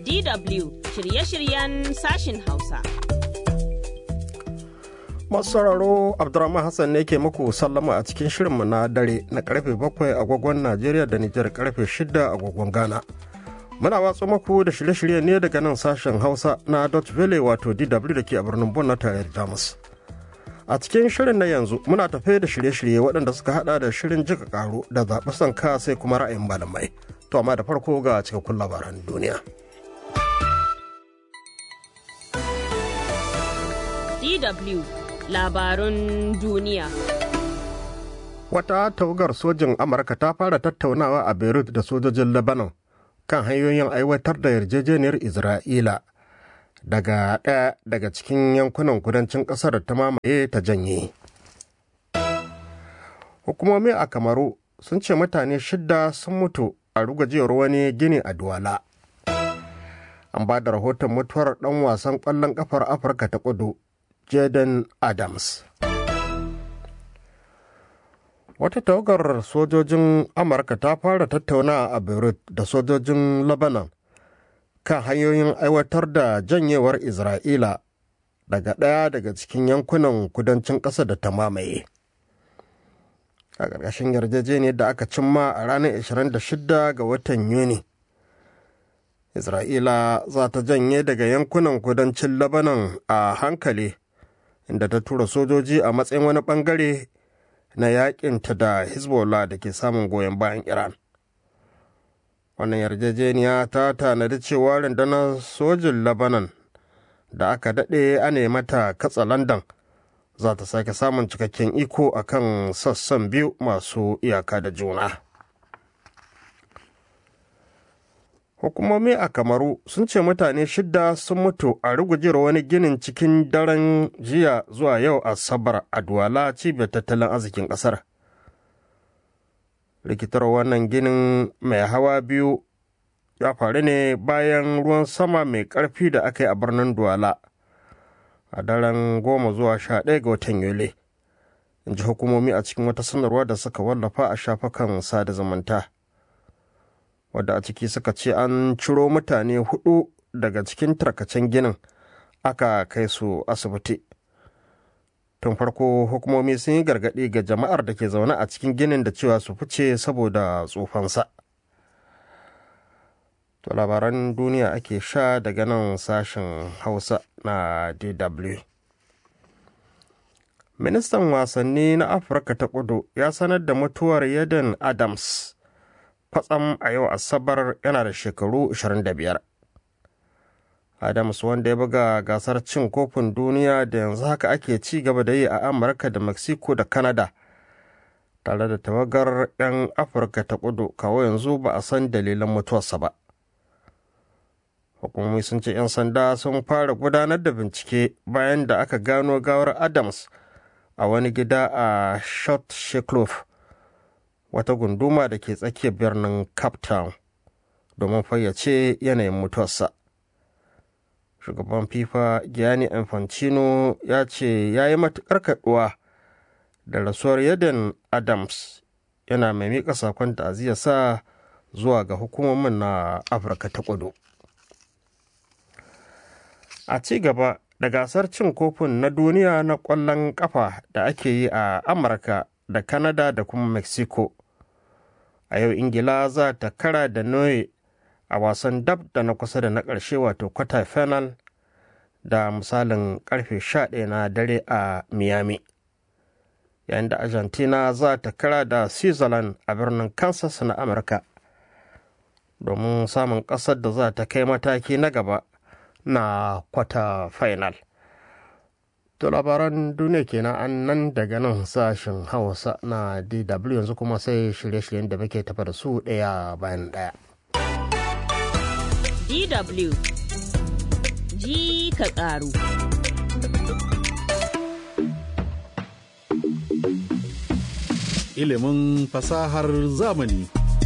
DW shirye-shiryen sashin Hausa. Masu sauraro Abdurrahman Hassan ne ke muku sallama a cikin shirinmu na dare na karfe bakwai agogon Najeriya da Nijar karfe shida agogon Ghana. Muna watsa muku da shirye-shirye ne daga nan sashen Hausa na Dutch Valley wato DW da ke a birnin Bon na tarayyar Jamus. A cikin shirin na yanzu muna tafe da shirye-shirye waɗanda suka hada da shirin jika karo da zaɓi sanka sai kuma ra'ayin malamai. To amma da farko ga cikakkun labaran duniya. DW labarun duniya. Wata tawagar sojin Amurka ta fara tattaunawa a Beirut da sojojin Lebanon kan hanyoyin aiwatar da yarjejeniyar Isra'ila daga ɗaya daga cikin yankunan kudancin ƙasar ta mamaye ta janye. Hukumomi a Kamaru sun ce mutane shidda sun mutu a rugajewar wani gini a Duwala. An ba da rahoton mutuwar ɗan wasan ƙwallon ƙafar Afirka ta kudu, Jaden Adams. Wata tawagar sojojin Amurka ta fara tattaunawa a Beirut da sojojin Lebanon kan hanyoyin aiwatar da janyewar Isra'ila daga ɗaya daga cikin yankunan kudancin ƙasa da ta mamaye. A ƙarƙashin yarjejeniyar da aka cimma a ranar 26 ga watan Yuni. Isra'ila za ta janye daga yankunan kudancin Lebanon a hankali, inda ta tura sojoji a matsayin wani ɓangare na yakinta da Hezbollah da ke samun goyon bayan Iran. Wannan yarjejeniya ta tanadi cewa rundunar sojin Lebanon da aka daɗe a mata katsa London za ta sake samun cikakken iko a kan sassan biyu masu iyaka da juna. Hukumomi a Kamaru sun ce mutane shidda sun mutu a rugujewar wani ginin cikin daren jiya zuwa yau Asabar a Duwala cibiyar tattalin arzikin ƙasar. Rikitar wannan ginin mai hawa biyu ya faru ne bayan ruwan sama mai ƙarfi da aka yi a birnin Duwala a daren goma zuwa sha ɗaya ga watan Yuli. In ji hukumomi a cikin wata sanarwa da suka wallafa a shafukan sada zumunta. wadda a ciki suka ce an ciro mutane hudu daga cikin tarkacen ginin aka kai su asibiti tun farko hukumomi sun yi gargaɗi ga jama'ar da ke zaune a cikin ginin da cewa su fice saboda tsufansa to labaran duniya ake sha daga nan sashen hausa na dw ministan wasanni na afirka ta kudu ya sanar da mutuwar yadan adams kwatsam a yau asabar yana da shekaru 25 adams wanda ya buga gasar cin kofin duniya da yanzu haka ake ci gaba da yi a amurka da mexico da canada tare da tawagar 'yan afirka ta kudu kawo yanzu ba a san dalilan mutuwarsa ba hukumomi sun ce 'yan sanda sun fara gudanar da bincike bayan da aka gano gawar adams a wani gida a shot sheklof wata gunduma da ke tsakiyar birnin cape town domin fayyace yanayin mutuwarsa shugaban fifa gianni infantino ya ce ya yi matuƙar kaɗuwa da rasuwar yadda adams yana mai miƙa sakon sa zuwa ga hukumomin na afirka ta kudu a ci gaba da gasar cin kofin na duniya na ƙwallon ƙafa da ake yi a amurka da Canada da kuma Mexico. A yau Ingila za ta kara da Norway a wasan dab da na kusa da na ƙarshe wato quarter final da misalin karfe 11 na dare a Miami. Yayin da Argentina za ta kara da Switzerland a birnin Kansas na Amurka domin samun ƙasar da za ta kai mataki na gaba na quarter final. To labaran duniya kenan an nan daga nan sashen Hausa na DW yanzu kuma sai shirye-shiryen da muke tafa da su ɗaya bayan ɗaya. DW ji ka ƙaru. Ilimin fasahar zamani.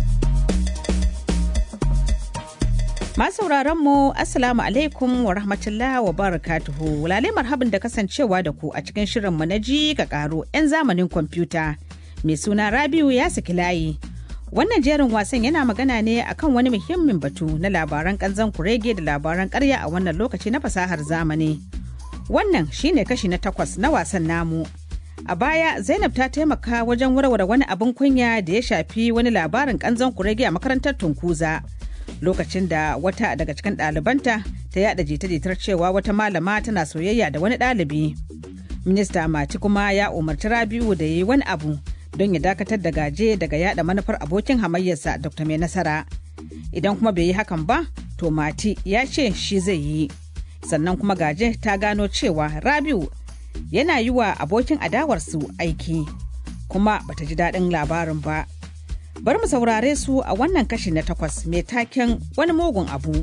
sauraron mu Assalamu alaikum wa rahmatullah wa barakatuhu. Lale marhabin da kasancewa da ku a cikin shirin mu na ji ka karo 'yan zamanin kwamfuta. Mai suna Rabiu ya saki layi. Wannan jerin wasan yana magana ne akan wani muhimmin batu na labaran kanzan kurege da labaran karya a wannan lokaci na fasahar zamani. Wannan shine kashi na takwas na wasan namu. A baya Zainab ta taimaka wajen warware wani abin kunya da ya shafi wani labarin kanzan kurege a makarantar Tunkuza. Lokacin da wata daga cikin ɗalibanta ta yada jita-jitar cewa wata malama tana soyayya da wani ɗalibi. Minista Mati kuma ya umarci Rabiu da ya yi wani abu don ya dakatar da gaje daga yada manufar abokin hamayyarsa Dr. Mai Nasara. Idan kuma bai yi hakan ba, to Mati ya ce shi zai yi. Sannan kuma gaje ta gano cewa Rabiu yana yi wa abokin adawarsu aiki, kuma bata ji daɗin labarin ba. Bari mu saurare su a wannan kashi na takwas mai taken wani mugun abu.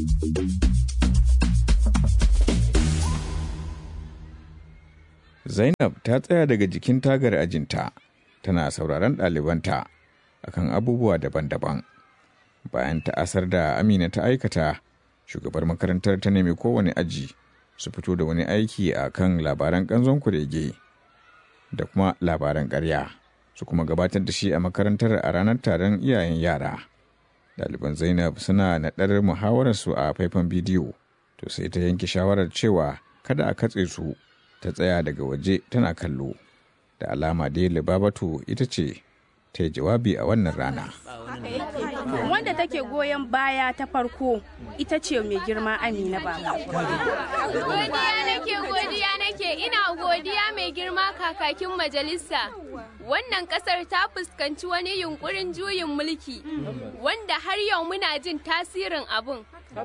Zainab ta tsaya daga jikin tagar ajinta, tana sauraron ɗalibanta akan abubuwa daban-daban. Bayan ta asar da Amina ta aikata, shugabar makarantar ta nemi kowane aji su fito da wani aiki a kan labaran ƙanzon kurege da kuma labaran ƙarya, su kuma gabatar da shi a makarantar a ranar taron iyayen yara. Ɗaliban Zainab suna naɗar muhawararsu a faifan bidiyo, to sai ta yanke shawarar cewa kada a katse su ta tsaya daga waje tana kallo da alama dai libabatu ita ce ta yi jawabi a wannan rana wanda take goyon baya ta farko ita ce mai girma amina ba godiya nake godiya nake ina godiya mai girma kakakin majalisa wannan kasar ta fuskanci wani yunkurin juyin mulki wanda har yau muna jin tasirin abun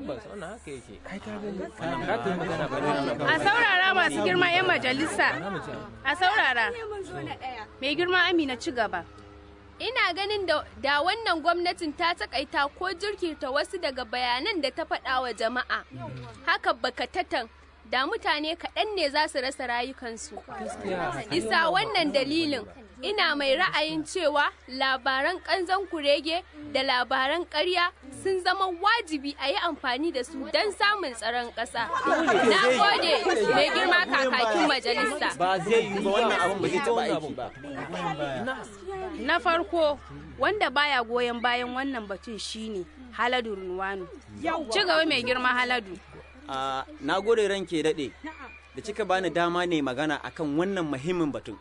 a saurara masu girma 'yan majalisa a saurara mai girma amina ci gaba ina ganin da, da wannan gwamnatin ta takaita ko jirkita wasu daga bayanan da ta faɗa wa jama'a haka bakatatan da mutane kaɗan ne za su rasa rayukansu isa wannan dalilin ina mai ra'ayin cewa labaran ƙanzon kurege da labaran ƙarya sun zama wajibi a yi amfani da su don samun tsaron ƙasa. Na gode mai girma kakakin majalisa. Ba zai yi ba wannan abin ba zai taɓa aiki ba. Na farko wanda baya goyon bayan wannan batun shine Haladu Runwanu. Ci gaba mai girma Haladu. Na gode ranke daɗe. da kika bani dama ne magana akan wannan muhimmin batun.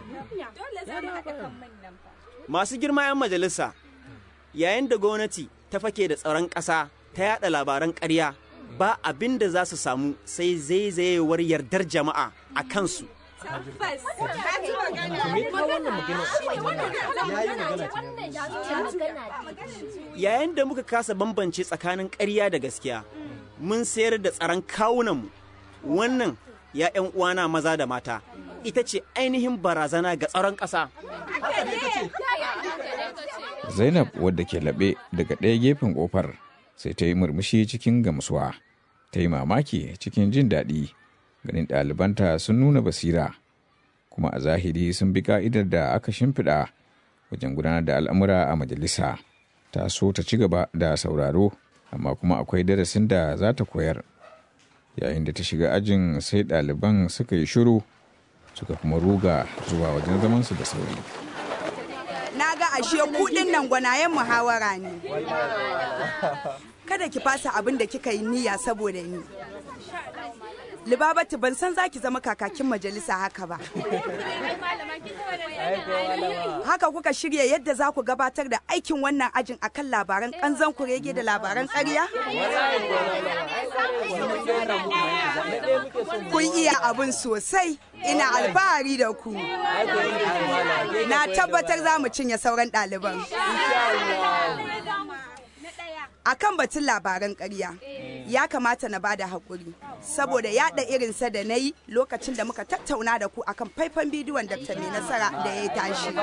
Masu girma 'yan majalisa, yayin da gwamnati ta fake da tsaron ƙasa ta yada labaran ƙarya ba abin da za su samu sai zaizayewar yardar jama'a a kansu. Yayin da muka kasa bambance tsakanin ƙarya da gaskiya, mun sayar da tsaron kawunanmu. Wannan ya 'yan uwana maza da mata, ita ce ainihin barazana ga tsaron ƙasa. Zainab wadda ke laɓe daga ɗaya gefen ƙofar sai ta yi murmushi cikin gamsuwa, ta yi mamaki cikin jin daɗi ganin ɗalibanta sun nuna basira, kuma a zahiri sun bi ka'idar da aka shimfiɗa wajen gudanar da al'amura a majalisa. Ta so ta ci gaba da sauraro, amma kuma akwai darasin da za ta koyar. Yayin da ta shiga ajin sai ɗaliban suka yi shiru suka kuma ruga zuwa wajen zamansu da sauri. na ga ashe kudin nan gwanayen muhawara ne kada ki fasa abin da kika yi niyya saboda ni libabatu ban san zaki zama kakakin majalisa haka ba haka kuka shirya yadda za ku gabatar da aikin wannan ajin akan labaran kanzan kurege da labaran ƙarya kun iya abin sosai ina alfahari da ku na tabbatar za mu cinye sauran ɗaliban a kan batun labaran ƙarya ya kamata na bada haƙuri saboda yaɗa irinsa da na yi lokacin da muka tattauna da ku akan faifan bidiyon dr mai nasara da ya tashi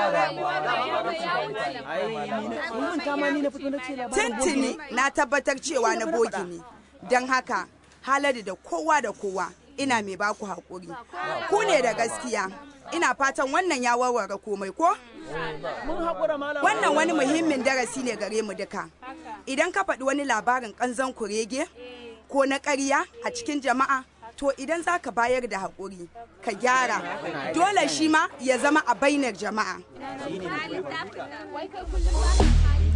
tuntuni na tabbatar cewa na bogi ne don haka halari da kowa da kowa ina mai baku haƙuri ku ne da gaskiya ina fatan wannan ya warware komai ko wannan wani muhimmin darasi ne gare mu duka idan ka faɗi wani labarin ƙanzon kurege ko na ƙarya a cikin jama'a to idan za ka bayar da haƙuri ka gyara dole shi ma ya zama a bainar jama'a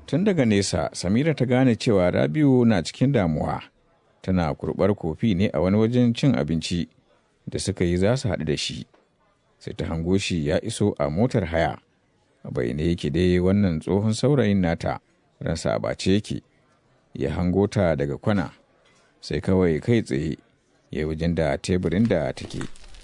Tun daga nesa, Samira ta gane cewa Rabiu na cikin damuwa. Tana kurɓar kofi ne a wani wajen cin abinci da suka yi za su haɗu da shi. Sai ta hango shi ya iso a motar haya. A bayyane yake dai wannan tsohon saurayin nata, ransa a bace yake. Ya hango ta daga kwana, sai kawai kai tsaye ya yi wajen da teburin da take.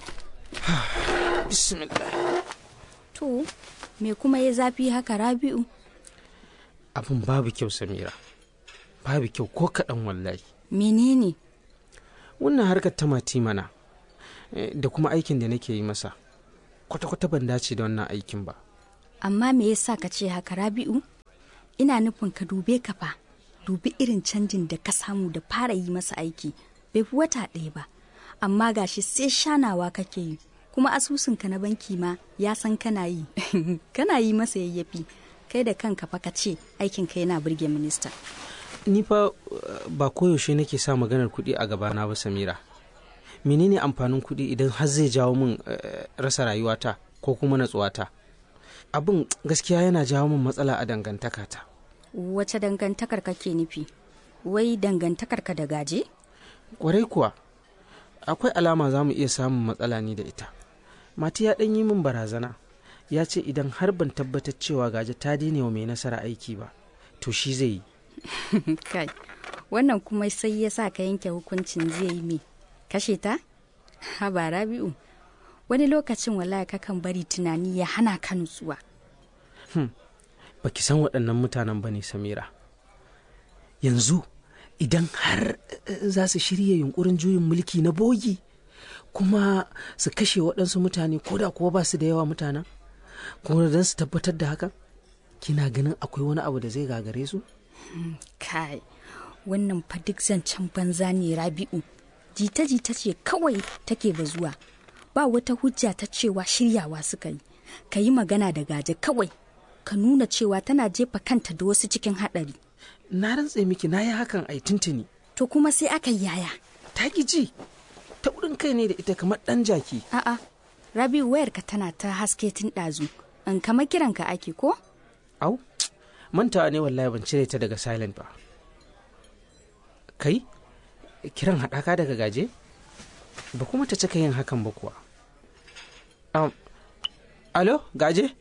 To, me kuma ya zafi haka Rabi'u? abin babu kyau samira babu kyau ko kaɗan wallahi Menene? wannan harkar ta mati mana eh, da kuma aikin da nake yi masa kwata-kwata ban dace da wannan aikin ba Amma me yasa ka ce haka Rabi'u? Ina nufin ka dube ka fa, dubi irin canjin da ka samu da fara yi masa aiki, bai fi wata ɗaya ba. Amma gashi sai shanawa kake yi, kuma asusunka na banki ma ya san kana yi, kana yi masa yayyafi. Kai da kanka fa ka ce aikinka yana burge minista. ni fa uh, ba koyaushe nake sa maganar kuɗi a gabana ba samira menene amfanin kuɗi idan har zai jawo min uh, rasa rayuwata ko kuma natsuwata abin gaskiya yana jawo min matsala a dangantakata Wace dangantakar kake nufi? Wai dangantakar ka da gaje? kwarai kuwa akwai alama za mu iya samun matsala ni da ita mati ya ɗan yi min barazana ya ce idan har ban tabbatar cewa gaje ta daina wa mai nasara aiki ba to shi zai yi Kai, wannan kuma sai ya sa ka yanke hukuncin zai yi me? Kashe ta? Haba Rabi'u, wani lokacin wallahi kakan bari tunani ya hana ka nutsuwa. baki san waɗannan mutanen ba ne samira yanzu idan har eh, za su shirya yunkurin juyin mulki na bogi kuma su kashe waɗansu mutane ko da kuwa ba su da yawa mutanen kuma don su tabbatar da hakan kina ganin akwai wani abu da zai gagare su Kai, wannan fa duk zancen banza ne Rabi'u. Jita-jita ce kawai take bazuwa. Ba wata hujja ta cewa shiryawa suka yi. Ka yi magana da gaje kawai. Ka nuna cewa tana jefa kanta da wasu cikin haɗari. na rantse miki na yi hakan ai tuntuni To kuma sai aka yi yaya. ta ki ji ta wurin kai ne da ita kamar ɗan jaki A'a, Rabi'u wayarka tana ta haske tun ɗazu. In kama kiranka ake ko? au mantawa ne wallahi ban cire ta daga silent ba kai kiran haɗaka daga gaje ba kuma ta cika yin hakan ba kuwa um, alo gaje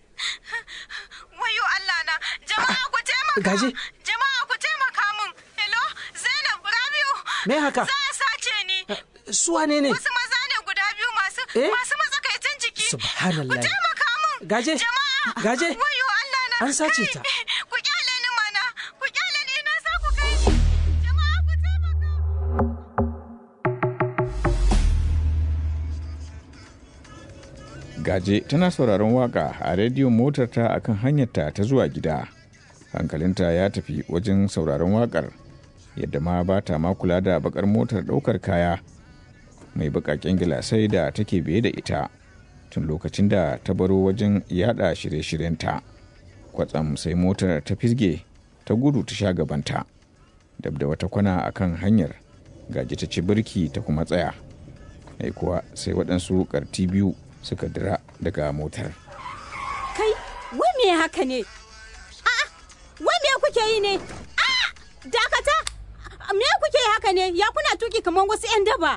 Wayo Allah na, jama'a ku taimaka. Gaje. Jama'a ku taimaka min. Hello, Zainab Rabiu. Me haka? Za a sace ni. su wane ne Wasu maza ne guda biyu masu Eh? masu matsakaicin jiki. Subhanallah. Ku taimaka min. Gaje. Jama'a. Gaje. Wayo Allah na. An sace Kai, ta. Ku kyale ni mana. Ku kyale ni ina za ku kai ni. Jama'a ku taimaka. Gaje tana sauraron waka a rediyon motarta a kan hanyarta ta zuwa gida. Hankalinta ya tafi wajen sauraron wakar, yadda ma ba ta ma kula da bakar motar ɗaukar kaya mai bakaken gilasai da take biye da ita tun lokacin da ta baro wajen yada shirye-shiryenta. Kwatsam sai motar ta fisge ta gudu ta sha gabanta. Dab da wata kwana a kan hanyar, gaje ta ci birki ta kuma tsaya. Ai kuwa sai waɗansu ƙarti biyu suka dira daga motar. Kai, wai me haka ne? A'a, wai me kuke yi ne? A'a, dakata! Me kuke yi haka ne? Ya kuna tuki kamar wasu 'yan daba.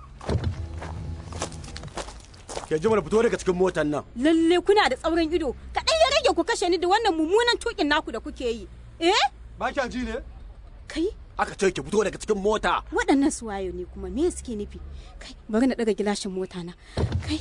Ke ji mana fito daga cikin motar nan. Lalle kuna da tsauran ido. Kaɗan ya rage ku kashe ni da wannan mummunan tukin naku da kuke yi. Eh? Ba kya ji ne? Kai, Aka ce ki fito daga cikin mota. waɗannan su wayo ne kuma me suke nufi? Kai, bari na ɗaga gilashin mota na. Kai,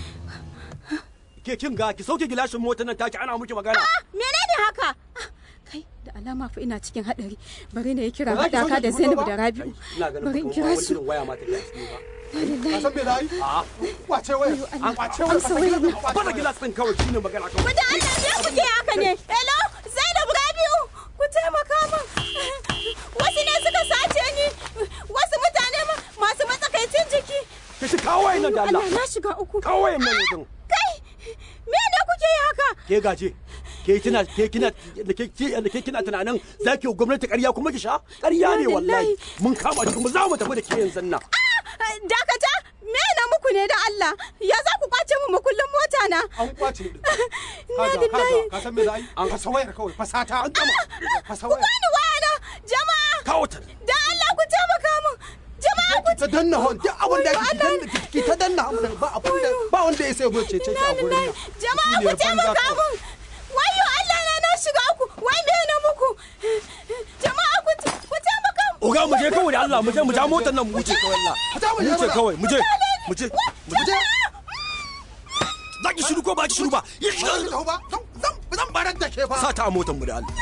Ke kin ga ki sauke gilashin motar nan taki ana miki magana. menene haka? Ah, Kai, da alama fa ina cikin haɗari. Bari na yi kira Ba za ki haɗaka sauke da ki fito Zainab ba? da Rabi'u. Ina ganin Bari in ba kira wani su. irin waya ma take a ciki ba. Ka san me nayi? A kwace waya. An kwace waya. Amsa wayar nan. Ba da gilas din kawai shine magana kawai. Wata Allah me kuke haka ne? Hello, Zainab Rabi'u, ku taimaka min. Wasu ne suka sace ni. Wasu mutane ma masu matsakaicin jiki. Ki shi kawo wayan nan da Allah. Allah na shiga uku. Kawo wayan nan yanzu. Kai, me ne kuke yi haka? Ke gaje. Ke kina ke kina da ke ke da ke kina tunanin zaki yi gwamnati ƙarya kuma ki sha? Ƙarya ne wallahi. Mun kama ki kuma za mu tafi da ke yanzu nan. dakata me na muku ne da Allah ya za ku kwace mu makullin mota na an kwace din na kaga lillahi kaga ka san me za a yi an fasa wayar kawai fasata an gama fasa ku wayar bani waya na jama'a kawo ta da Allah ku taimaka min jama'a ku ta danna hon duk abin da ki danna ki ta danna abin da ba abin da ba wanda ya sai zo cece ki a gurin nan jama'a ku taimaka min wayo Allah na na shiga ku wai me na muku jama'a ku ku taimaka min oga mu je kawai da Allah mu je mu ja motar nan mu wuce kawai Allah mu wuce kawai mu je mu je mu je za ki shiru ko ba ki shiru ba yi shiru ba zan barar da ke fa sa ta a motar mu da Allah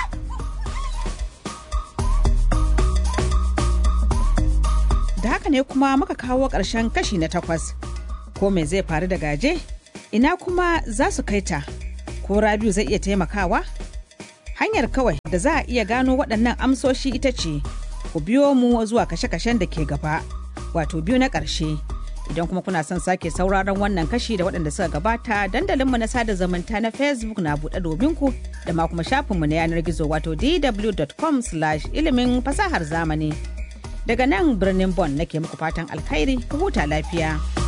Da haka ne kuma muka kawo ƙarshen kashi na takwas. Ko me zai faru da gaje? Ina kuma za su kai ta? Ko Rabiu zai iya taimakawa? Hanyar kawai da za a iya gano waɗannan amsoshi ita ce, ku biyo mu zuwa kashe-kashen da ke gaba, wato biyu na ƙarshe. Idan kuma kuna son sake sauraron wannan kashi da waɗanda suka gabata dandalinmu na sada zumunta na Facebook na buɗe domin ku da ma kuma shafinmu na yanar gizo wato dw.com ilimin fasahar zamani. Daga nan birnin Bon nake muku fatan alkhairi ku huta lafiya.